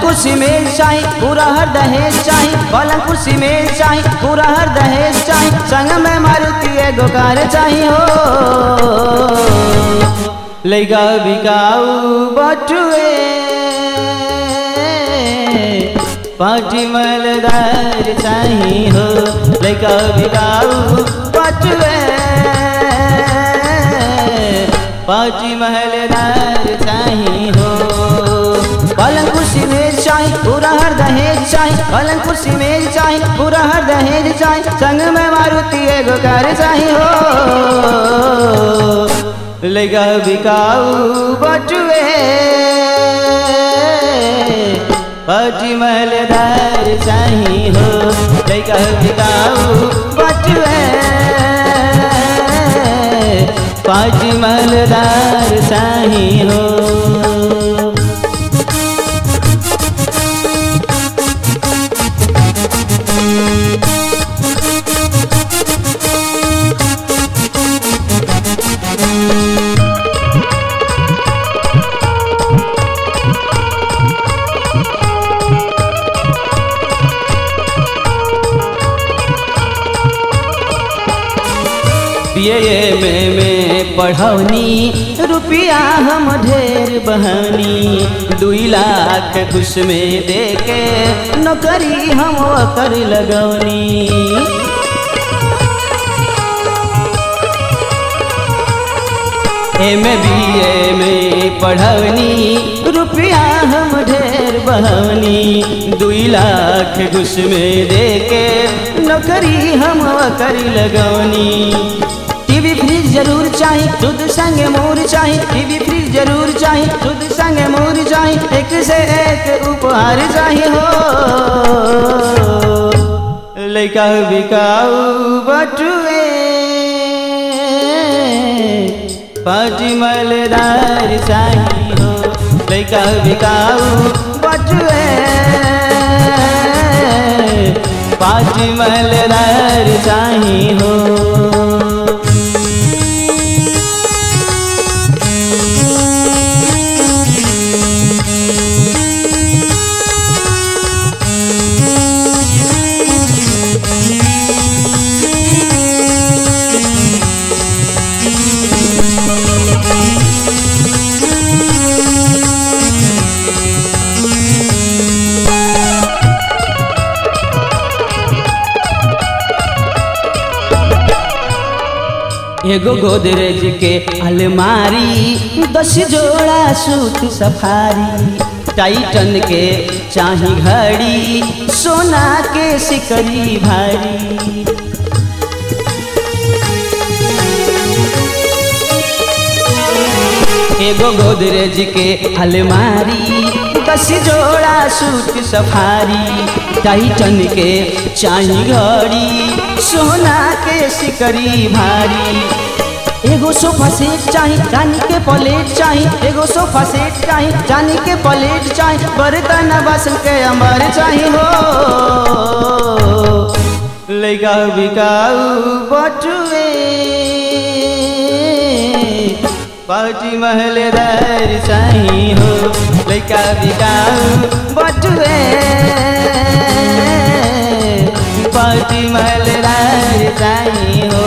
कुर्सी मेज चाही पूरा हर दहेज चाही पलंग कुर्सी मेज चाही पूरा हर दहेज चाही संग में मारुति एगो कार चाही हो लैका बिकाऊ बटुए पाटी मलदार चाही हो लैका बिकाऊ बटुए पाटी महलदार चाही हो पलंग कुर्सी मेज चाही पूरा हर दहेज चाही पलंग कुर्सी मेज चाही पूरा हर दहेज चाही संग में मारुति एगो कार चाही हो लगा बिकाऊ बटुए पाटी महलदार चाही हो लगा बिकाऊ बटुए पाटी महलदार चाही हो ये में में पढ़ौनी रुपया हम ढेर बहानी दुई लाख खुश में दे के नौकरी हम कर लगौनी एम बी ए में पढ़ौनी रुपया हम ढेर बहानी दुई लाख घुस में दे के नौकरी हम कर लगौनी टीवी फ्रिज जरूर चाही दूध संग मोर चाही टीवी फ्रिज जरूर चाही दूध संग मोर चाही एक से एक उपहार चाही हो लैका बिकाऊ बटुए पाटी मलदार चाही हो लैका बिकाऊ बटुए पाटी मलदार चाही हो एगो गोदरेज के अलमारी दस जोड़ा सूट सफारी टाइटन के चाही घड़ी सोना के सिकरी भारी एगो गोदरेज के अलमारी दस जोड़ा सूट सफारी टाइटन के चाही घड़ी सोना के सिकरी भारी एगो सोफा सेट चाही चांदी के प्लेट चाही एगो सोफा सेट चाही चांदी के प्लेट चाही बर्तन बासन के अमर चाही हो लैका बिकाऊ बटुए पाटी महलदार चाही हो लैका बिकाऊ बटुए पाटी महलदार चाही हो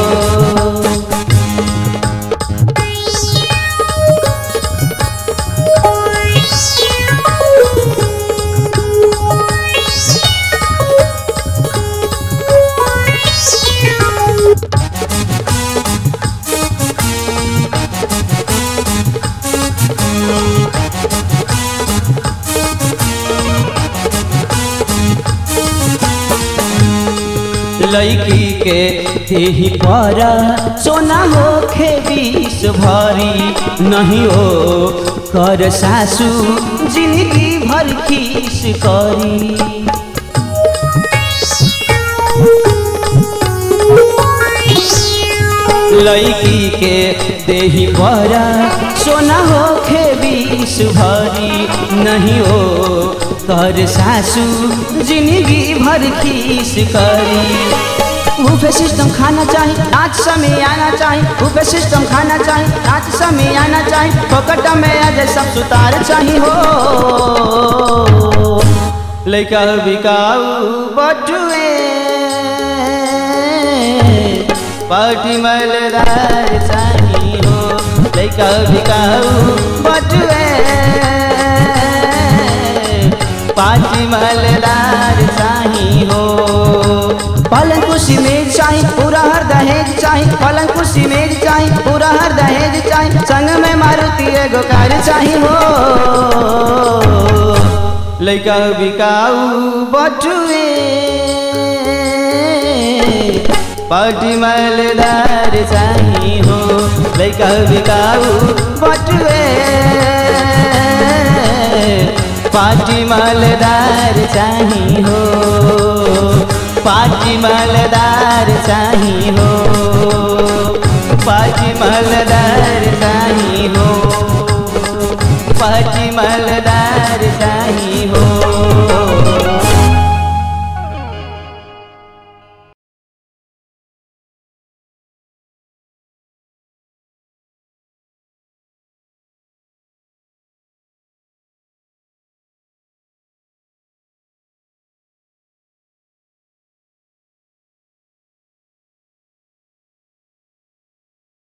लड़की के देही पर सोना होखे बीस भरी नहीं हो कर सासू जिंदगी भर खीस करी लड़की के देही पर सोना होखे बीस भरी नहीं हो कर सासू जिंदगी भर खीस करी बुफे सिस्टम खाना चाहिए नाच समय आना चाहिए बुफे सिस्टम खाना चाहिए नाच समय आना चाहिए पकड़ में आज सब सुतार चाहिए हो लैका बिकाऊ बटुए पाटी मलदार चाही हो लैका बिकाऊ बटुए पाटी मलदार चाही हो पलंग कुर्सी मेज चाही पूरा हर दहेज चाही पलंग कुर्सी मेज चाही पूरा हर दहेज चाही संग में मारुति एगो कार चाही हो लैका बिकाऊ बटुए पाटी मलदार चाही हो लैका बिकाऊ बटुए पाटी मलदार चाही हो पाटी मलदार चाही हो पाटी मलदार चाही हो पाटी मलदार